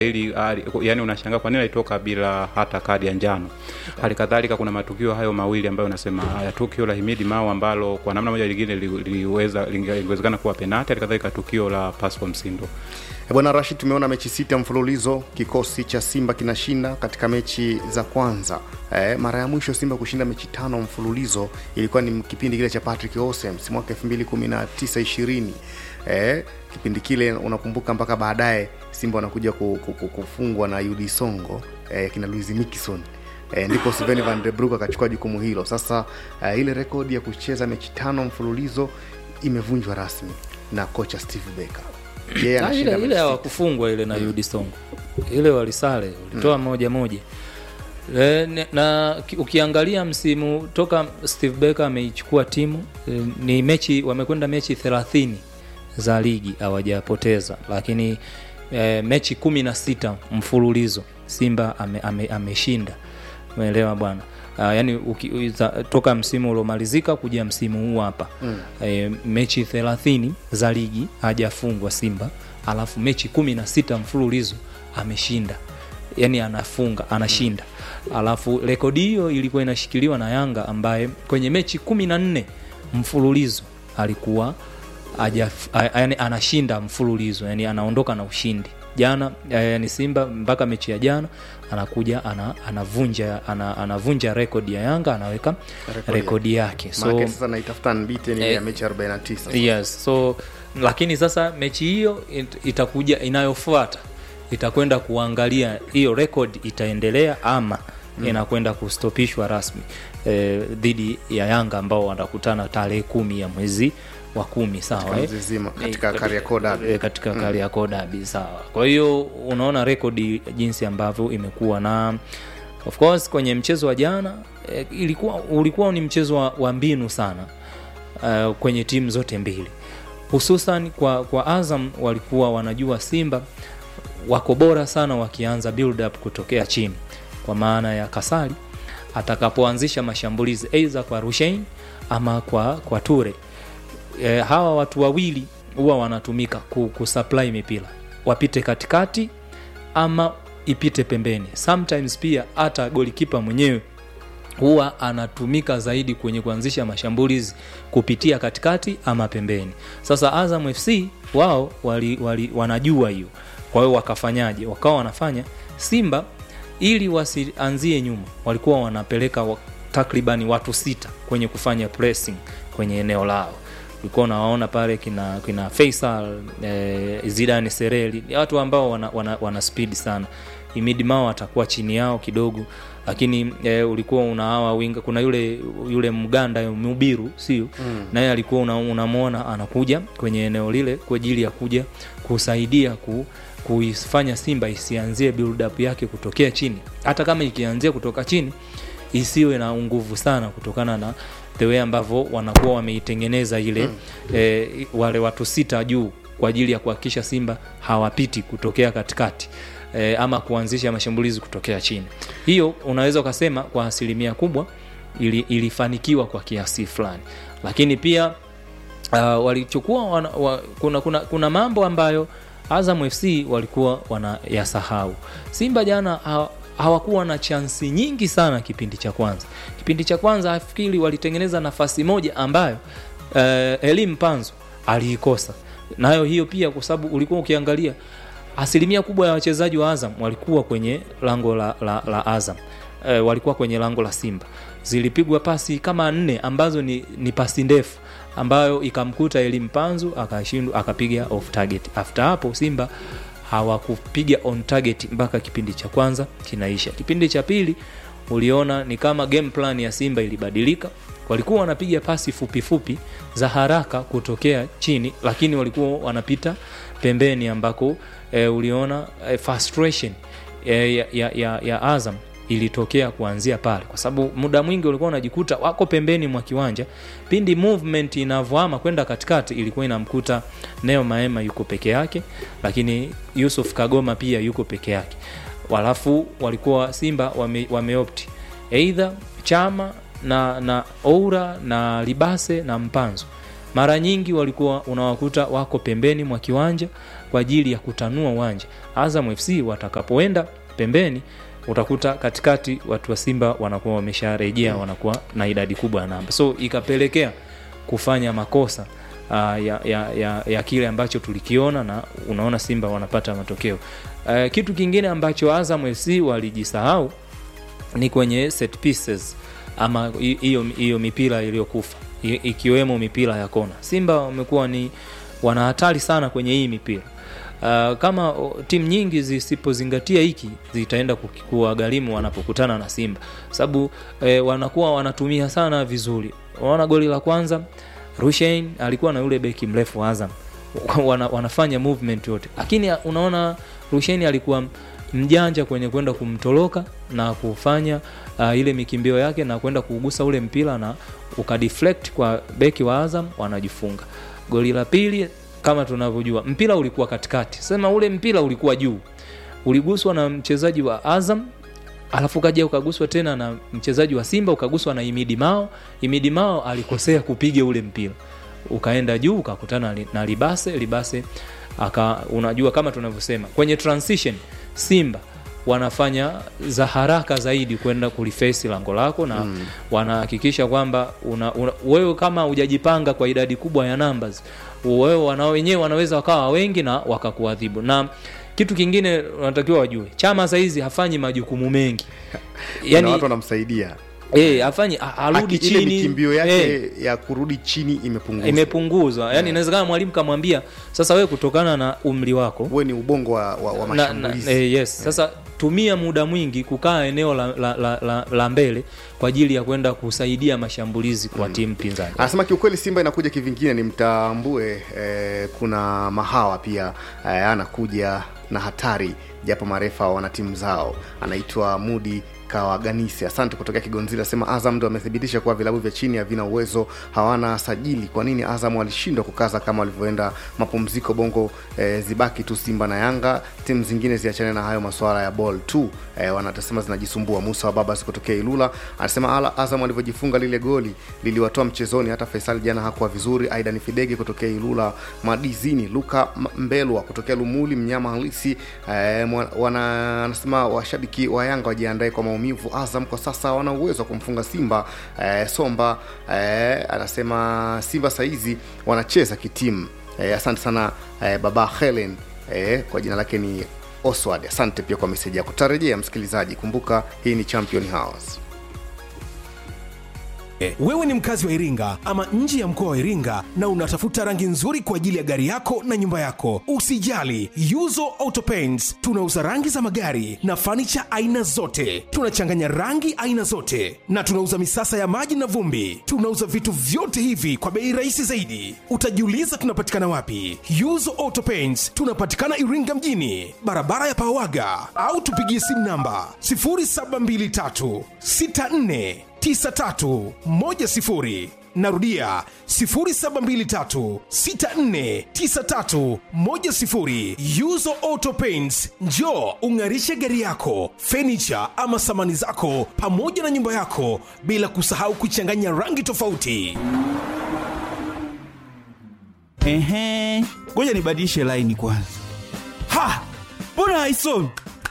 ili yani unashangaa kwa nini alitoka bila hata kadi ya njano. Hali kadhalika kuna matukio hayo mawili ambayo unasema haya, tukio la Himidi Mao ambalo kwa namna moja lingine liweza lingewezekana kuwa penati, hali kadhalika tukio la Pascal Msindo. Bwana Rashid, tumeona mechi sita mfululizo kikosi cha Simba kinashinda katika mechi za kwanza. Eh, mara ya mwisho Simba kushinda mechi tano mfululizo ilikuwa ni kipindi kile cha Patrick Osems mwaka 2019 20. Eh, kipindi kile unakumbuka, mpaka baadaye Simba wanakuja kufungwa na UD Songo eh, kina Luis Mikison eh, ndipo Sven van der Broek akachukua jukumu hilo. Sasa eh, ile rekodi ya kucheza mechi tano mfululizo imevunjwa rasmi na kocha Steve Barker. Yeah, ile ile hawakufungwa ile na mm. UD Songo ile walisale walitoa mm. moja moja e, na ukiangalia msimu toka Steve Barker ameichukua timu e, ni mechi wamekwenda mechi 30 za ligi hawajapoteza, lakini e, mechi kumi na sita mfululizo Simba ameshinda ame, ame umeelewa bwana. Uh, yani uki, za, toka msimu uliomalizika kuja msimu huu hapa mm. E, mechi 30 za ligi hajafungwa Simba, alafu mechi kumi na sita mfululizo ameshinda, yani anafunga anashinda mm. Alafu rekodi hiyo ilikuwa inashikiliwa na Yanga ambaye kwenye mechi kumi na nne mfululizo alikuwa aja, yani anashinda mfululizo, yani anaondoka na ushindi jana yani Simba mpaka mechi ya jana anakuja ana, anavunja ana, anavunja rekodi ya Yanga anaweka rekodi yake, so sasa naitafuta unbeaten eh, ya mechi 49 yes, so lakini sasa mechi hiyo it, itakuja inayofuata itakwenda kuangalia hiyo rekodi itaendelea ama mm. inakwenda kustopishwa rasmi eh, dhidi ya Yanga ambao wanakutana tarehe kumi ya mwezi wa kumi sawa, eh? katika Kariakoo Derby katika Kariakoo Derby sawa. Kwa hiyo unaona rekodi jinsi ambavyo imekuwa na of course kwenye mchezo wa jana eh, ilikuwa ulikuwa ni mchezo wa, wa mbinu sana uh, kwenye timu zote mbili, hususan kwa, kwa Azam walikuwa wanajua Simba wako bora sana wakianza build up kutokea chini, kwa maana ya Kasali atakapoanzisha mashambulizi aidha kwa Rushain ama kwa, kwa Ture e, hawa watu wawili huwa wanatumika kusupply mipira wapite katikati ama ipite pembeni. Sometimes pia hata golikipa mwenyewe huwa anatumika zaidi kwenye kuanzisha mashambulizi kupitia katikati ama pembeni. Sasa Azam FC wao wali, wali, wanajua hiyo, kwa hiyo wakafanyaje? Wakawa wanafanya Simba ili wasianzie nyuma, walikuwa wanapeleka wa, takribani watu sita kwenye kufanya pressing kwenye eneo lao ulikuwa unawaona pale kina kina Faisal eh, Zidane Sereli ni watu ambao wana, wana, wana speed sana. Imidi Mao atakuwa chini yao kidogo, lakini eh, ulikuwa unahawa winga, kuna yule yule Mganda Mubiru sio mm. naye alikuwa unamwona una anakuja kwenye eneo lile kwa ajili ya kuja kusaidia ku kuifanya Simba isianzie build up yake kutokea chini, hata kama ikianzia kutoka chini isiwe na nguvu sana kutokana na the way ambavyo wanakuwa wameitengeneza ile mm. e, wale watu sita juu kwa ajili ya kuhakikisha Simba hawapiti kutokea katikati e, ama kuanzisha mashambulizi kutokea chini. Hiyo unaweza ukasema kwa asilimia kubwa ili, ilifanikiwa kwa kiasi fulani, lakini pia uh, walichukua wana, wa, kuna, kuna, kuna mambo ambayo Azam FC walikuwa wanayasahau. Simba jana ha, hawakuwa na chansi nyingi sana kipindi cha kwanza. Kipindi cha kwanza afikiri walitengeneza nafasi moja ambayo uh, Elim Panzo aliikosa nayo hiyo pia, kwa sababu ulikuwa ukiangalia asilimia kubwa ya wachezaji wa Azam walikuwa kwenye lango la, la, la Azam uh, walikuwa kwenye lango la Simba. Zilipigwa pasi kama nne ambazo ni, ni pasi ndefu ambayo ikamkuta Elim Panzo akashindwa akapiga off target. After hapo Simba hawakupiga on target mpaka kipindi cha kwanza kinaisha. Kipindi cha pili uliona ni kama game plan ya Simba ilibadilika, walikuwa wanapiga pasi fupi fupi za haraka kutokea chini, lakini walikuwa wanapita pembeni ambako e, uliona e, frustration e, ya, ya, ya, ya Azam ilitokea kuanzia pale, kwa sababu muda mwingi ulikuwa unajikuta wako pembeni mwa kiwanja, pindi movement inavyoama kwenda katikati, ilikuwa inamkuta Neo Maema yuko peke yake, lakini Yusuf Kagoma pia yuko peke yake. Walafu walikuwa Simba wame, wameopti either Chama na na Oura na Libase na Mpanzo mara nyingi walikuwa unawakuta wako pembeni mwa kiwanja kwa ajili ya kutanua uwanja azam fc watakapoenda pembeni utakuta katikati watu wa simba wanakuwa wamesharejea wanakuwa na idadi kubwa ya namba so ikapelekea kufanya makosa uh, ya, ya, ya, ya kile ambacho tulikiona na unaona simba wanapata matokeo uh, kitu kingine ambacho azam fc walijisahau ni kwenye set pieces ama hi- hiyo hiyo mipira iliyokufa i- ikiwemo mipira ya kona simba wamekuwa ni wana hatari sana kwenye hii mipira Uh, kama o, timu nyingi zisipozingatia hiki zitaenda kuki- kuwagharimu wanapokutana na simba sababu eh, wanakuwa wanatumia sana vizuri unaona goli la kwanza rushein alikuwa na yule beki mrefu wa azam wana, wanafanya movement yote lakini unaona rushein alikuwa mjanja kwenye kwenda kumtoroka na kufanya uh, ile mikimbio yake na kwenda kuugusa ule mpira na ukadeflect kwa beki wa azam wanajifunga goli la pili kama tunavyojua mpira ulikuwa katikati sema ule mpira ulikuwa juu uliguswa na mchezaji wa azam alafu kaja ukaguswa tena na mchezaji wa simba ukaguswa na imidi mao imidi mao alikosea kupiga ule mpira ukaenda juu ukakutana li- na libase libase aka unajua kama tunavyosema kwenye transition simba wanafanya za haraka zaidi kwenda kulifesi lango lako na mm. wanahakikisha kwamba una, una, wewe kama hujajipanga kwa idadi kubwa ya numbers wewe wana wenyewe wanaweza wakawa wengi na wakakuadhibu na kitu kingine unatakiwa wajue chama sahizi hafanyi majukumu mengi yani, watu wanamsaidia Eh, afanyi a- arudi Aki- ile chini mikimbio yake Eh, ya kurudi chini imepunguzwa imepunguzwa yani inawezekana mwalimu kamwambia sasa wewe kutokana na umri wako huwe ni ubongo wa, wa, wa na, na, mashambulizi eh, yes sasa tumia muda mwingi kukaa eneo la, la, la, la, la mbele kwa ajili ya kwenda kusaidia mashambulizi kwa timu pinzani anasema kiukweli simba inakuja kivingine ni mtambue eh, kuna mahawa pia eh, anakuja na hatari japo marefa wana timu zao anaitwa mudi kawaganisi asante kutokea kigonzila asema azam ndo amethibitisha kuwa vilabu vya chini havina uwezo hawana sajili kwa nini azam walishindwa kukaza kama walivyoenda mapumziko bongo eh, zibaki tu simba na yanga timu zingine ziachane na hayo masuala ya ball tu eh, wanatasema zinajisumbua musa wa babas kutokea ilula anasema ala azam walivyojifunga lile goli liliwatoa mchezoni hata faisal jana hakuwa vizuri aidan fidege kutokea ilula madizini luka M- mbelwa kutokea lumuli mnyama halisi eh, mwa- wana- anasema washabiki wa yanga wajiandae kwa maumivu azam kwa sasa wana uwezo wa kumfunga simba eh, somba eh, anasema simba saizi wanacheza kitimu eh, asante sana eh, baba helen eh, kwa jina lake ni oswald asante pia kwa meseji yako tarejea msikilizaji kumbuka hii ni champion house Eh, wewe ni mkazi wa iringa ama nje ya mkoa wa iringa na unatafuta rangi nzuri kwa ajili ya gari yako na nyumba yako usijali yuzo auto paints tunauza rangi za magari na fanicha aina zote tunachanganya rangi aina zote na tunauza misasa ya maji na vumbi tunauza vitu vyote hivi kwa bei rahisi zaidi utajiuliza tunapatikana wapi yuzo auto paints tunapatikana iringa mjini barabara ya pawaga au tupigie simu namba 0723 64 9310 narudia 0723649310 yuzo auto paints njo ung'arishe gari yako fenicha ama samani zako pamoja na nyumba yako bila kusahau kuchanganya rangi tofauti Ehe, ngoja nibadilishe laini kwanza. Ha, mbona haisomi?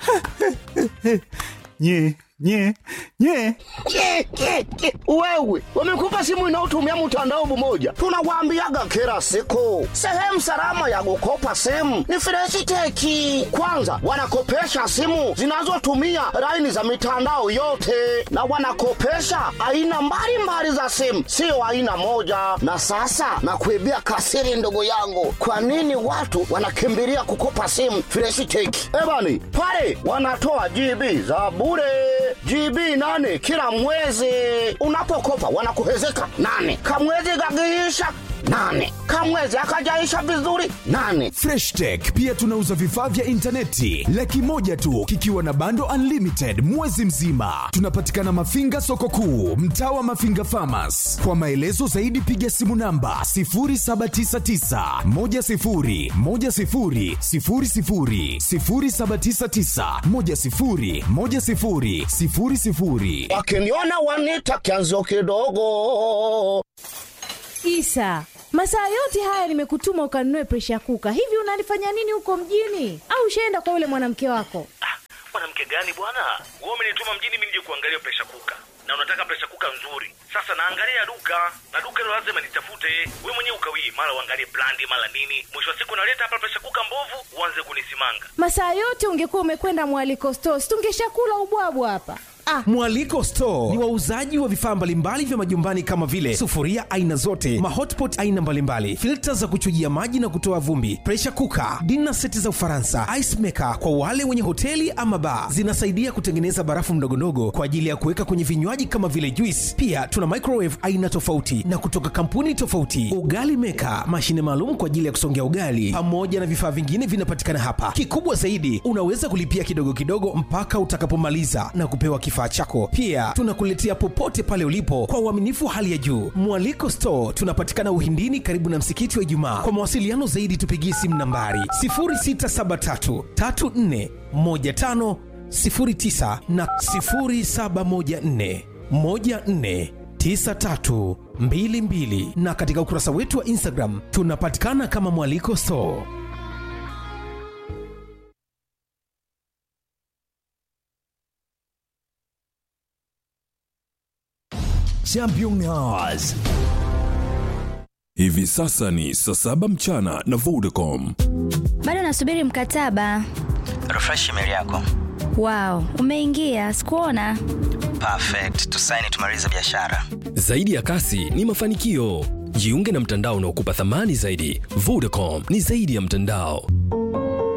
nye nye nye Ke, ke, ke. Wewe wamekupa simu inayotumia mtandao mmoja, tunawaambiaga kila siku, sehemu salama ya kukopa simu ni Freshiteki. Kwanza wanakopesha simu zinazotumia laini za mitandao yote, na wanakopesha aina mbalimbali za simu, sio aina moja. Na sasa nakuibia kasiri, ndugu yangu, kwa nini watu wanakimbilia kukopa simu Freshiteki? Ebani pale wanatoa GB za bure GB nane kila mwezi. Unapokopa wanakuhezeka nane, kamwezi gagiisha nane, kamwezi akajaisha vizuri nane. freshtech pia tunauza vifaa vya intaneti laki moja tu kikiwa na bando unlimited mwezi mzima tunapatikana mafinga soko kuu mtaa wa mafinga famas kwa maelezo zaidi piga simu namba 799 Wakiniona wanita kianzo kidogo. Isa, masaa yote haya nimekutuma ukanunue presha kuka. Hivi unalifanya nini huko mjini? Au ushaenda kwa yule mwanamke wako? mwanamke gani bwana wewe umenituma mjini mimi nije kuangalia presha kuka na unataka presha kuka nzuri sasa naangalia duka na duka hilo lazima nitafute wewe mwenyewe ukawie mara uangalie brandi mara nini mwisho wa siku naleta hapa presha kuka mbovu uanze kunisimanga Masaa yote ungekuwa umekwenda mwaliko stores, tungeshakula ubwabwa hapa. Ah, Mwaliko Store ni wauzaji wa vifaa mbalimbali vya majumbani kama vile sufuria aina zote, mahotpot aina mbalimbali, filta za kuchujia maji na kutoa vumbi, pressure cooker, dinner seti za Ufaransa, ice maker kwa wale wenye hoteli ama bar. Zinasaidia kutengeneza barafu ndogondogo kwa ajili ya kuweka kwenye vinywaji kama vile juice. Pia tuna microwave aina tofauti na kutoka kampuni tofauti, ugali maker, mashine maalum kwa ajili ya kusongea ugali, pamoja na vifaa vingine vinapatikana hapa. Kikubwa zaidi, unaweza kulipia kidogo kidogo mpaka utakapomaliza na kupewa kifaa chako. Pia tunakuletea popote pale ulipo kwa uaminifu wa hali ya juu. Mwaliko Store tunapatikana Uhindini, karibu na msikiti wa Ijumaa. Kwa mawasiliano zaidi, tupigie simu nambari 0673 34 15 09 na 0714 14 9322 na katika ukurasa wetu wa Instagram tunapatikana kama Mwaliko Store. Championnats. Hivi sasa ni saa saba mchana na Vodacom. bado nasubiri mkataba refresh email yako wow umeingia sikuona perfect tusaini tumalize biashara Zaidi ya kasi ni mafanikio. Jiunge na mtandao unaokupa thamani zaidi. Vodacom ni zaidi ya mtandao.